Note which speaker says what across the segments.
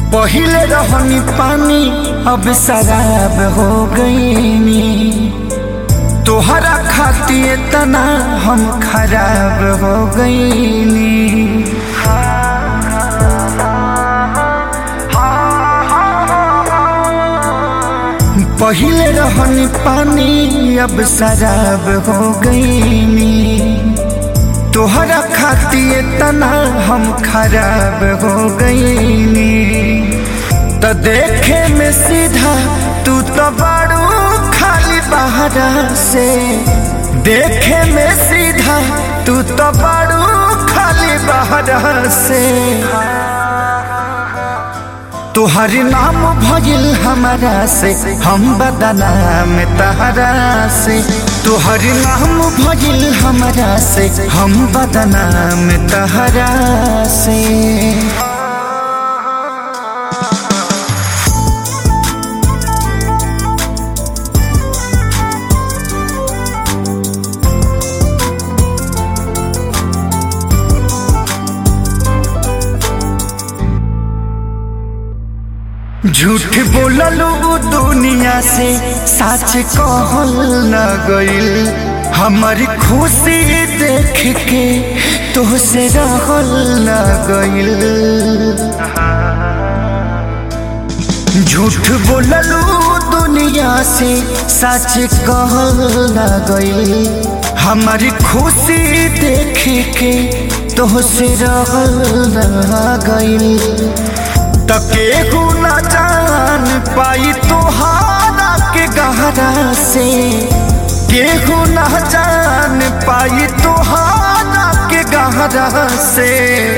Speaker 1: पहिले रहनी पानी अब शराब हो गईनी तोहरा खातिर तना हम खराब हो गईनी पहिले रहनी पानी अब शराब हो गईनी तोहरा खातिर तना हम खराब हो गईनी तो देखे में सीधा तू तो बड़ू खाली बहरा से देखे में सीधा तू तो बड़ू खाली बहरा से तुहर नाम भजिल हमारा से हम बदनाम तहरा से तुहर नाम भजिल हमारा से हम बदनाम तहरा से झूठ बोललू दुनिया से सच कहल न गइल हमारी खुशी देख के तोहसे रहल न गइल झूठ बोललू दुनिया से सच कहल न गइल हमारी खुशी देख के तोहसे रहल न गइल तकेहू न जान पाई तोहारा के गहरा से केहू न जान पाई तोहारा के गहरा से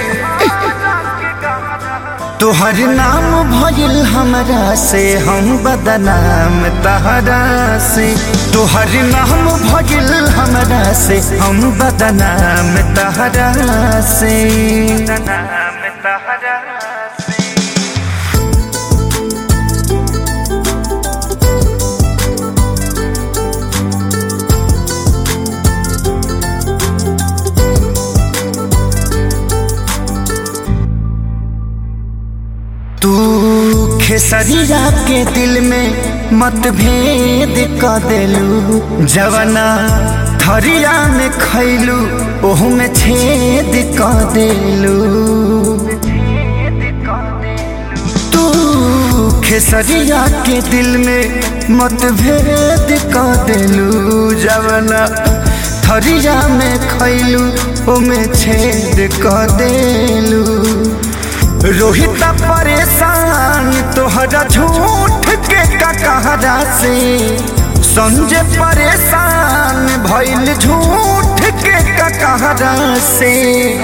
Speaker 1: तोहर नाम भइल हमरा से हम बदनाम तहरा से तोहर नाम भइल हमरा से हम बदनाम तहरा से बदनाम तहरा से तू खेसरिया के दिल में मतभेद क देलू जवना थरिया में खैलू ओहू में छेद क देलू तू खेसरिया के दिल में मतभेद क देलू जवना थरिया में खैलू ओमे छेद क देलू रोहित परेशान तोहरा झूठ के ककहरा से संजय परेशान भइल झूठ के ककहरा से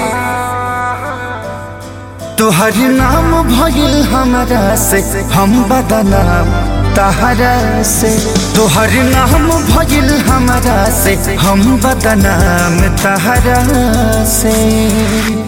Speaker 1: तोहर नाम भइल हमरा से हम बदनाम तहरा से तोहर नाम भइल हमरा से हम बदनाम तहरा से